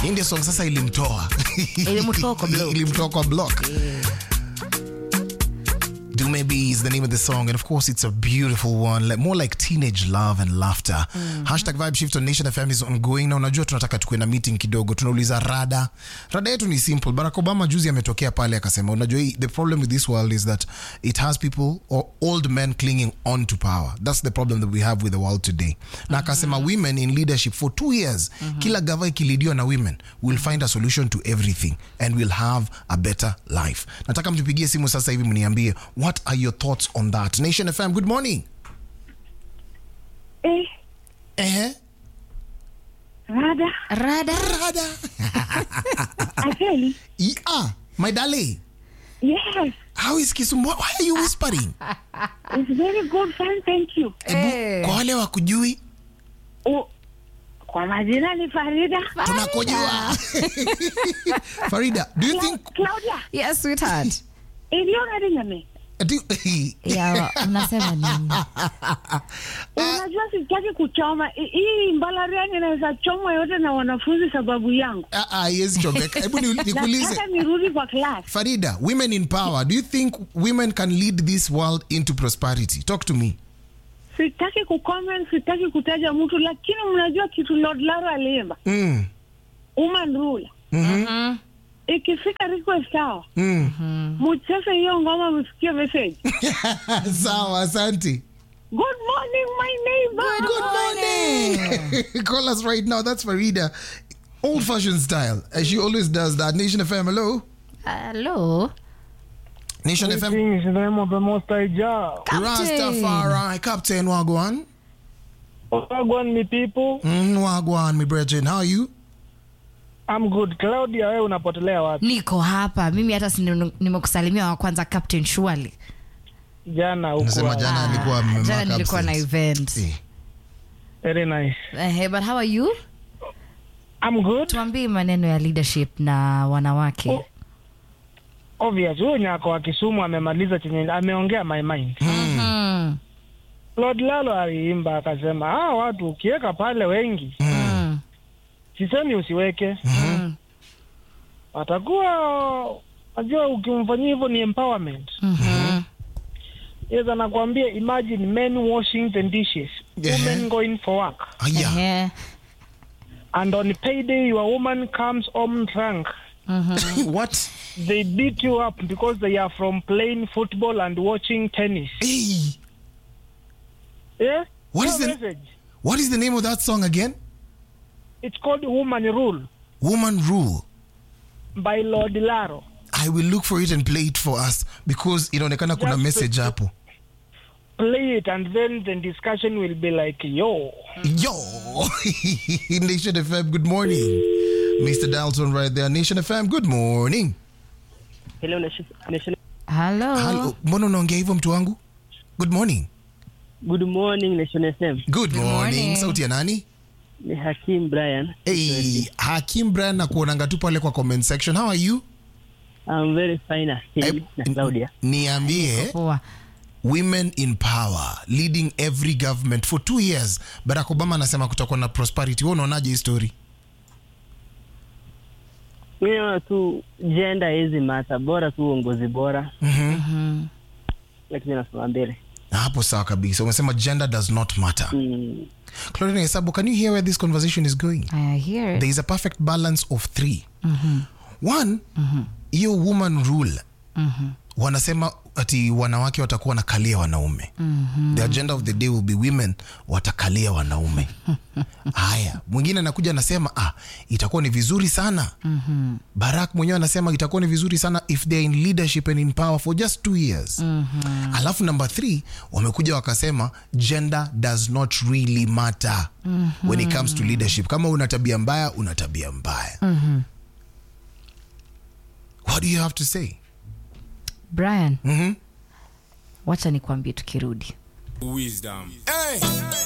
Hii ndio song sasa ilimtoa Ilimtoa kwa block. ilimtoa kwa block Do Maybe is the name of the song, and of course, it's a beautiful one, like, more like teenage love and laughter. Hashtag Vibe Shift on Nation FM is ongoing. Na unajua tunataka tukue na meeting kidogo, tunauliza rada. Rada yetu ni simple. Barack Obama juzi ametokea pale akasema, unajua hii- the problem with this world is that it has people or old men clinging on to power. That's the problem that we have with the world today. Na akasema women in leadership for two years, kila gava ikilidiwa na women, we'll find a solution to everything and we'll have a better life. Nataka mtupigie simu sasa hivi mniambie what are your thoughts on that. Nation FM, good morning. Eh, Eh, rada Rada. rada. Akeli. Yeah, my darling. Yes, How is Kisumu? Why are you whispering? it's very good fine, thank you. Eh. Kwa wale wakujui, Oh, kwa majina ni Farida. tunakujua. Farida, do you think Cla- Claudia, Yes, sweetheart. iliona ringame. do, Ya, mnasema nini? Unajua sitaki kuchoma I- hii Mbalariani inaweza chomwa yote na wanafunzi sababu yangu. Ah, ah, yes, chomeka. Hebu ni- nikuulize. Nataka nirudi kwa class. Farida, women in power, do you think women can lead this world into prosperity? Talk to me. Sitaki kucomment, sitaki kutaja mtu, lakini mnajua kitu Lord Laro aliimba Mm. woman rule. Ikifika request hour, Mm. mcheze hiyo ngoma, msikie message. Sawa, asante. Good morning my neighbor. Good morning. Call us right now. That's Farida. Old fashioned style. As she always does that. Nation FM, hello. Hello. Nation FM. Greetings in the name of the Most High Jah. Captain. Rastafari. Captain Wagwan. Wagwan, me people. Mm, Wagwan, me brethren. How are you? I'm good. Claudia, wewe unapotelea wapi? Niko hapa. Mimi hata si nime- nimekusalimia wa kwanza Captain Shwali. Jana huko. Nasema jana alikuwa Ah, amemark jana nilikuwa na absence. event. Eh. Very nice. Eh, but how are you? I'm good. Tuambie maneno ya leadership na wanawake. Oh. Obvious. Huyo nyako wa Kisumu amemaliza chenye ameongea my mind. Mm. Lord Lalo aliimba akasema, ah, watu ukiweka pale wengi, Mm. sisemi usiweke. Mm. Atakuwa najua ukimfanyia hivyo ni empowerment. Mhm. Yes, anakuambia imagine men washing the dishes, Yeah. women going for work. Aya. Ehe. And on payday your woman comes home drunk. What? they beat you up because they are from playing football and watching tennis. Hey. Yeah? What No is the- message. What is the name of that song again? It's called Woman Rule Woman Rule. by Lord Laro. I will look for it and play it for us because inaonekana kuna Just message to- hapo. Play it and then the discussion will be like, yo. Yo, Nation FM, good morning. Mr. Dalton right there. Nation FM, good morning. Hello, Nation. Nation. Hello. Hello. Mbona unaongea hivyo mtu wangu? Good morning. Good morning, Nation FM. Good morning. morning. Sauti ya nani? Ni Hakim Brian. Hey, Hakim Brian na kuonanga tu pale kwa comment section. How are you? I'm very fine, Hakim Eh, na Claudia. Niambie Poa. women in power leading every government for two years. Barack Obama anasema kutakuwa na prosperity. Wewe unaonaje hii story? Mimi naona tu jenda hizi mata bora tu uongozi bora, Mhm. lakini nasema mbele Hapo sawa kabisa. Umesema gender does not matter. mm. Claudine Hesabu, can you hear where this conversation is going? I hear it. there is a perfect balance of three one hiyo woman rule wanasema ati wanawake watakuwa wanakalia wanaume the agenda of the day will be women watakalia wanaume haya mwingine anakuja anasema ah, itakuwa ni vizuri sana barak mwenyewe anasema itakuwa ni vizuri sana if they're in leadership and in power for just two years alafu number three wamekuja wakasema gender does not really matter when it comes to leadership kama una tabia mbaya una tabia mbaya what do you have to say Brian, Mhm. wacha nikwambie tukirudi. Wisdom.